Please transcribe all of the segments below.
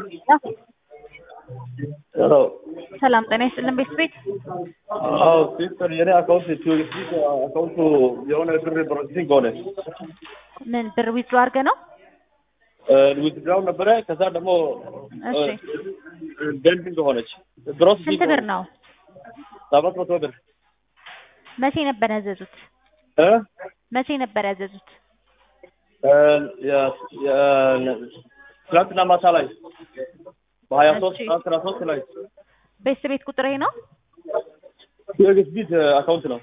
ሰላም ጤና ይስጥልን ቤተሰቤት አዎ ሲስተር የኔ አካውንት ቲዩሪስቲክ አካውንቱ የሆነ ብር ፕሮሰሲንግ ሆነ ምን ብር ዊዝድሮ አድርገህ ነው? ዊዝድራው ነበረ። ከዛ ደግሞ እሺ ቤንዲንግ ሆነች። ፕሮሰሲንግ ስንት ብር ነው? ሰባት መቶ ብር መቼ ነበር ያዘዙት? እ መቼ ነበር ያዘዙት? የ- የ- ትናንትና ማታ ላይ በሀያ ሶስት እሺ። አስራ ሶስት ላይ ቤተሰቤት ቁጥር ይሄ ነው? ቲዩሪስቲክ አካውንት ነው።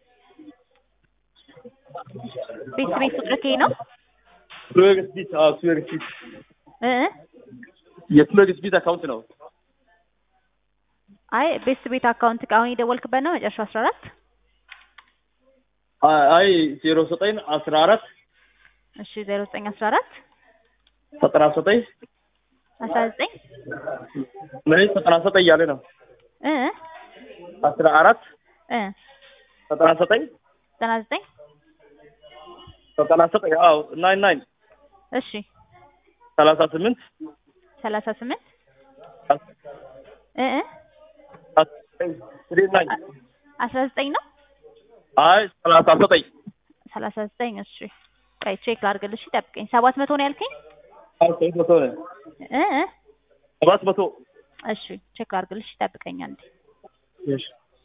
ቤተሰቤት ቁጥር ይሄ ነው? ቲዩሪስቲክ አዎ ቲዩሪስቲክ እ እ? የቲዩሪስቲክ አካውንት ነው። አይ ቤተሰቤት አካውንት አሁን የደወልክበት ነው መጨረሻው አስራ አራት አይ ዜሮ ዘጠኝ አስራ አራት እሺ ዜሮ ዘጠኝ አስራ አራት ዘጠና ዘጠኝ አስራ ዘጠኝ ምን ዘጠና ዘጠኝ እያለ ነው። እ እ? አስራ አራት እ ዘጠና ዘጠኝ ዘጠና ዘጠኝ ዘጠና ዘጠኝ አዎ ናይን ናይን እሺ ሰላሳ ስምንት ሰላሳ ስምንት እ እ? ስሪ ናይን አ- አስራ ዘጠኝ ነው አይ ሰላሳ ዘጠኝ ሰላሳ ዘጠኝ እሺ ቆይ ቼክ ላድርግልሽ ጠብቀኝ ሰባት መቶ ነው ያልከኝ አዎ ሰባት መቶ ነው። እ እ? ሰባት መቶ እሺ ቼክ ላድርግልሽ ጠብቀኝ አንዴ እሺ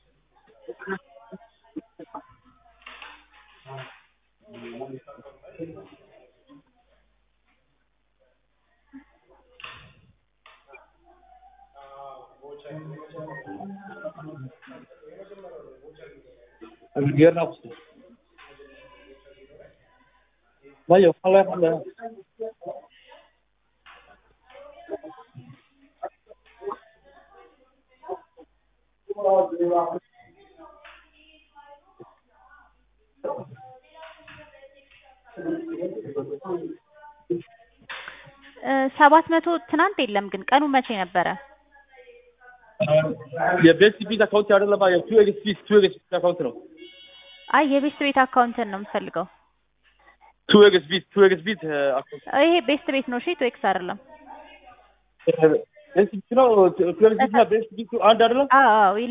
Gierna Vaya, ojalá, ojalá. እ ሰባት መቶ ትናንት የለም ግን ቀኑ መቼ ነበረ? የቤስት ቢት አካውንት አይደለም፣ የቱ ኤክስፒስ ቱ ኤክስፒስ አካውንት ነው። አይ የቤስት ቤት አካውንትን ነው የምፈልገው። ቱ ኤክስፒስ ቱ ኤክስፒስ አካውንት ይሄ ቤስት ቤት ነው እሺ፣ ቶኤክስ አይደለም። ቤስት ቢት ነው። ቱ ኤክስፒስ እና ቤስት ቢት አንድ አይደለም። አዎ አዎ